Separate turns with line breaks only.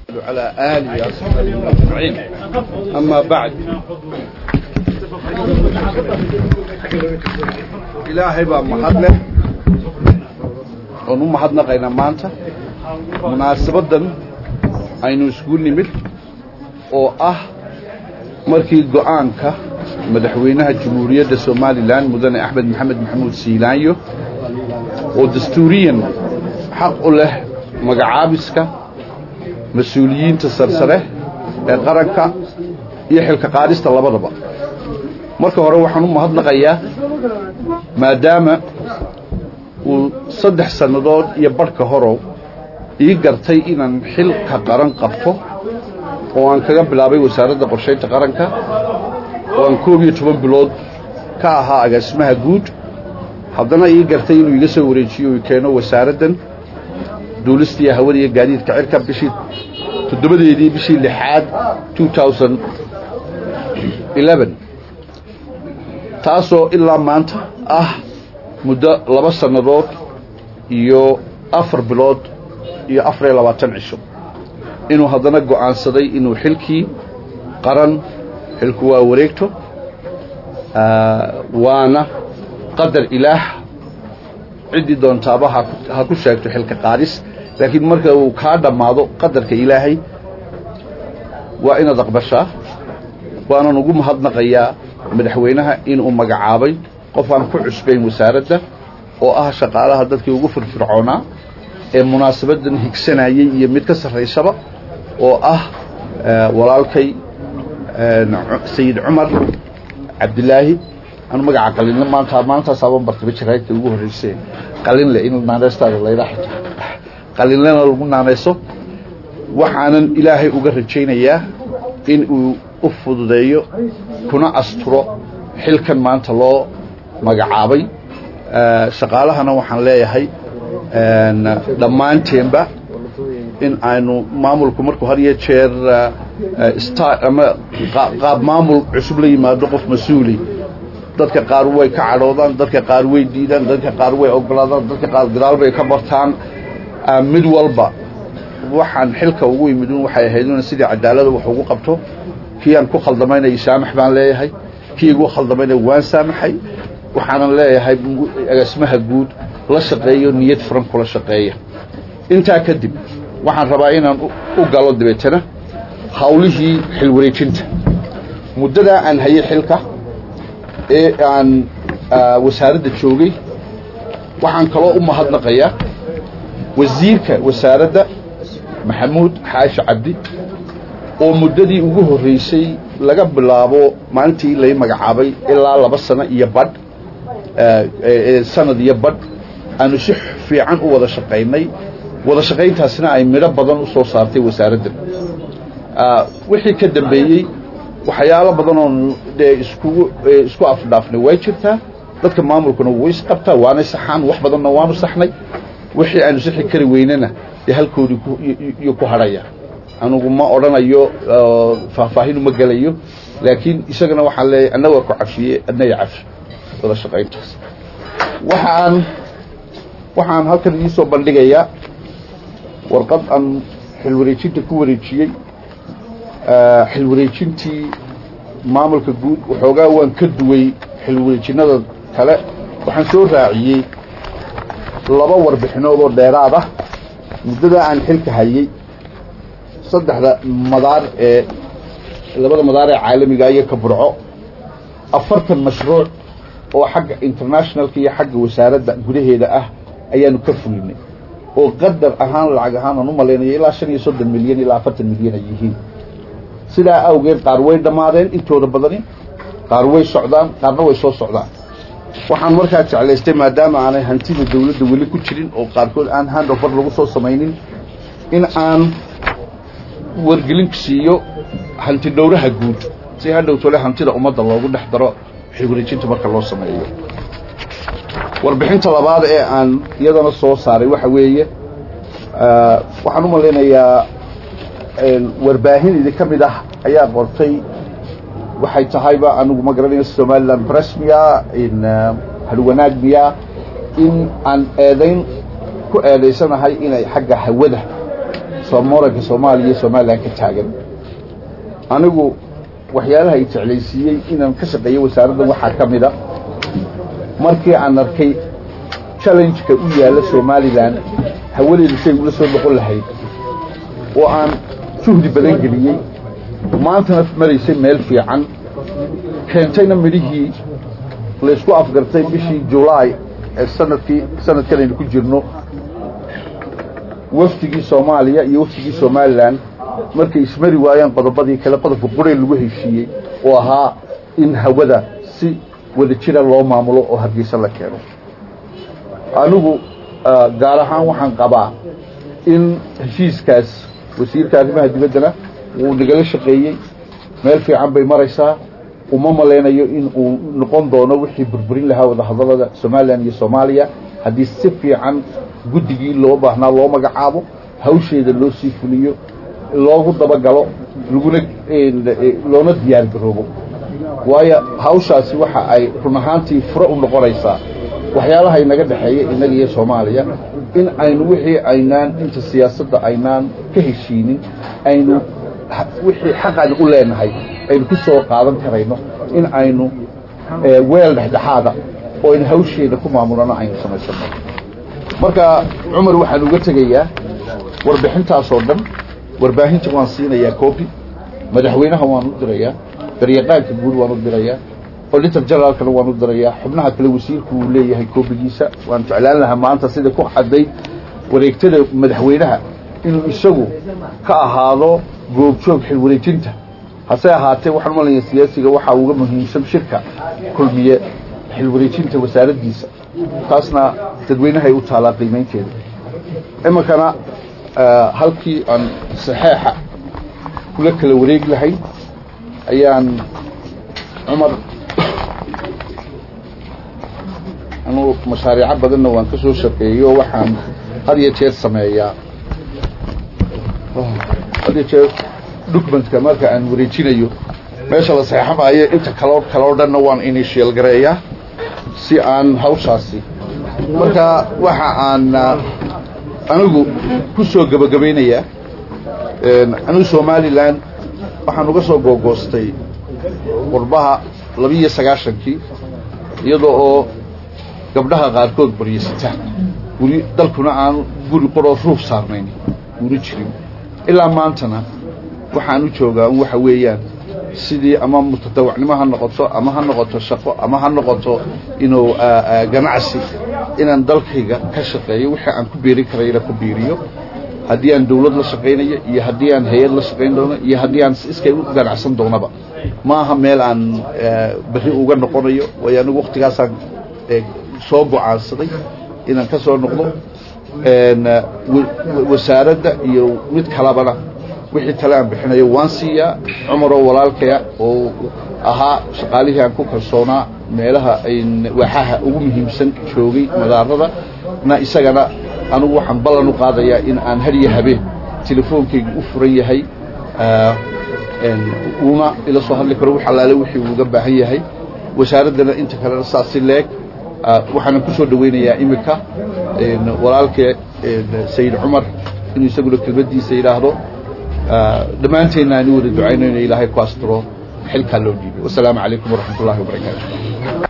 على آله وأصحابه أجمعين أما بعد ilaahay baa mahad leh oon u mahadnaqaynaa maanta munaasabaddan aynu isgu nimid oo ah markii go-aanka madaxweynaha jamhuuriyadda somalilan mudane axmed maxamed maxamuud siilaanyo oo dastuuriyan xaq u leh magacaabiska mas-uuliyiinta sarsare ee qaranka iyo xilka qaadista labadaba marka hore waxaan u mahadnaqayaa maadaama uu saddex sannadood iyo barhka horow ii gartay inaan xilka qaran qabto oo aan kaga bilaabay wasaaradda qorshaynta qaranka oo aan koob iyo toban bilood ka ahaa agaasimaha guud haddana ii gartay inuu iga soo wareejiyo uu keeno wasaaraddan duulista iyo hawada iyo gaadiidka cirka bishii toddobadeedii bishii lixaad taasoo ilaa maanta ah muddo laba sannadood iyo afar bilood iyo afar iyo labaatan cisho inuu haddana go'aansaday inuu xilkii qaran xilku waa wareegto waana qadar ilaah ciddii doontaaba ha ku sheegto xilka qaadis laakiin marka uu kaa dhammaado qadarka ilaahay waa inaad aqbashaa waanan ugu mahadnaqayaa madaxweynaha inuu magacaabay qof aan ku cusbayn wasaaradda oo ah shaqaalaha dadkii ugu firfircoonaa ee munaasabaddan higsanayey iyo mid ka sarraysaba oo ah walaalkay sayid cumar cabdilaahi anu magaca qalinle maanta maantaasaabaan bartaba jaraagta ugu horreysee qalinle in naaneystaada layla xito qalinlena lagu naanayso waxaanan ilaahay uga rajaynayaa in uu u fududeeyo kuna asturo xilkan maanta loo magacaabay shaqaalahana waxaan leeyahay dhammaanteenba in aynu maamulku markuu had iyo jeer ama qaab maamul cusub la yimaado qof mas-uuli dadka qaar way ka cadhoodaan dadka qaar way diidaan dadka qaar way ogolaadaan dadka qaar gadaal bay ka bartaan mid walba waxaan xilka ugu yimid waxay ahayd in sidii cadaalada wax ugu qabto kii aan ku khaldamaynay saamax baan leeyahay kii igu khaldamaynay waan saamaxay waxaanan leeyahay agaasimaha guud la shaqeeyo niyad furan kula shaqeeya intaa kadib waxaan rabaa inaan u galo dabeetana hawlihii xilwareejinta muddadaa aan hayay xilka ee aan wasaaradda joogay waxaan kaloo u mahadnaqayaa wasiirka wasaaradda maxamuud xaashi cabdi oo muddadii ugu horreysay laga bilaabo maalintii lay magacaabay ilaa laba sano iyo badh sanad iyo badh aanu si fiican u wada shaqaynay wada shaqayntaasina ay midho badan u soo saartay wasaaraddan wixii ka dambeeyey waxyaalo badan oo dee iskugu isku afdhaafnay way jirtaa dadka maamulkuna way isqabtaa waanay saxaan wax badanna waanu saxnay wixii aanu sixi kari weynana dee halkoodii iyo ku hadhaya anugu ma odhanayo faahfaahin ma gelayo laakiin isagana waxaan leeyahay anna waa ku cafiye adna ya cafi wada shaqayntaas waxaan waxaan halkan idiisoo bandhigayaa warqad aan xilwareejinta ku wareejiyey xilwareejintii maamulka guud waxoogaa waan ka duway xilwareejinada kale waxaan soo raaciyey laba warbixinood oo dheeraad ah muddadaa aan xilka hayey saddexda madaar ee labada madaar ee caalamiga iyo ka burco afartan mashruuc oo xagga internationalka iyo xagga wasaaradda gudaheeda ah ayaanu ka fulinay oo qadar ahaan lacag ahaan aan u malaynaya ilaa shan iyo soddon milyan ilaa afartan milyan ay yihiin sidaa awgeed qaar way dhammaadeen intooda badani qaar way socdaan qaarna way soo socdaan waxaan markaa jeclaystay maadaama aanay hantida dawladda weli ku jirin oo qaarkood aan handover lagu soo samaynin in aan wargelin siiyo hanti dhowraha guud si hadhowtole hantida ummadda loogu dhex daro xilwareejinta marka loo sameeyo warbixinta labaad ee aan iyadana soo saaray waxa weeye waxaan u malaynayaa warbaahin idinka mid ah ayaa qortay waxay tahayba anigu ma garanayo somaliland press miya in halwanaag miya in aan eedayn ku eedaysanahay inay xagga hawada muranka soomaaliya iyo somalilan ka taagan anigu waxyaalaha ay jeclaysiiyey inaan ka shaqeeyo wasaaraddan waxaa ka mid a markii aan arkay challenge-ka u yaalla somalilan hawadeedu say ula soo noqon lahayd oo aan juhdi badan geliyey maantana maraysay meel fiican keentayna midhihii laysku afgartay bishii julaay ee sanadkii sanadkan aynu ku jirno wafdigii soomaaliya iyo wafdigii somalilan markay ismari waayeen qodobadii kale qodobka quree lagu heshiiyey oo ahaa in hawada si wada jira loo maamulo oo hargeysa la keeno anigu gaar ahaan waxaan qabaa in heshiiskaas wasiirka arrimaha dibaddana wuu nagala shaqeeyey meel fiican bay maraysaa uma malaynayo in uu noqon doono wixii burburin lahaa wadahadallada somalilan iyo soomaaliya haddii si fiican guddigii loo baahnaa loo magacaabo hawsheeda loo sii fuliyo loogu dabagalo laguna loona diyaar garoobo waayo hawshaasi waxa ay run ahaantii fure u noqonaysaa waxyaalaha inaga dhexeeya innaga iyo soomaaliya in aynu wixii aynaan inta siyaasadda aynaan ka heshiinin aynu wixii xaqaan u leenahay aynu ku soo qaadan karayno in aynu weel dhexdhexaada oo aynu hawsheeda ku maamulano aynu samaysano marka cumar waxaan uga tegayaa warbixintaasoo dhan warbaahinta waan siinayaa copy madaxweynaha waan u dirayaa daryaqaanka guud waan u dirayaa auditor generaalkana waan u dirayaa xubnaha kale wasiirku uu leeyahay koobigiisa waan jeclaan lahaa maanta sida ku cadday wareegtada madaxweynaha inuu isagu ka ahaado goobjoog xilwareejinta hase ahaatee waxaan malaya siyaasiga waxaa uga muhiimsan shirka kulmiye xilwareejinta wasaaraddiisa taasna dadweynahay u taalaa qiimaynteeda iminkana halkii aan saxeexa kula kala wareeg lahayn ayaan cumar anuu mashaariico badanna waan ka soo shaqeeyo waxaan had iyo jeer sameeyaa had iyo jeer documentka marka aan wareejinayo meesha la saxeexamaayo inta kaloo kaloo dhanna waan initial gareeyaa si aan hawshaasi marka waxa aan anigu ku soo gebagabaynayaa anigu somalilan waxaan uga soo googoostay qurbaha labiiyo sagaashankii iyadoo oo gabdhaha qaarkood baryasitaan weli dalkuna aan guri qoroo ruuf saarnayn weli jirin ilaa maantana waxaan u joogaa un waxa weeyaan sidii ama mutadawacnimo ha noqoto ama ha noqoto shaqo ama ha noqoto inuu ganacsi inaan dalkayga ka shaqeeyo wixii aan ku biirin karayna ku biiriyo haddii aan dawlad la shaqaynayo iyo haddii aan hay-ad la shaqayn doono iyo haddii aan iskay u ganacsan doonaba ma aha meel aan berri uga noqonayo waayo anigu waktigaasaan soo go-aansaday inaan ka soo noqdo wasaaradda iyo mid kalabana wixii tale aan bixinayo waan siiyaa cumaroo walaalkaya oo ahaa shaqaalihii aan ku kalsoonaa meelaha waaxaha ugu muhiimsan joogay madaarada na isagana anugu waxaan ballan u qaadayaa in aan har iyo habeen telefoonkaygu u furan yahay uuna ila soo hadli karo wax allaale wixii uuga baahan yahay wasaaraddana inta kalena saas si leeg waxaana ku soo dhawaynayaa iminka walaalkee sayid cumar inuu isaguna kelmaddiisa yidhaahdo dhammaanteenna aanu wada ducaynayno ilaahay ku astiro xilkaa loo dhiibay wasalaamu calaykum waraxmat ullahi wabarakaatu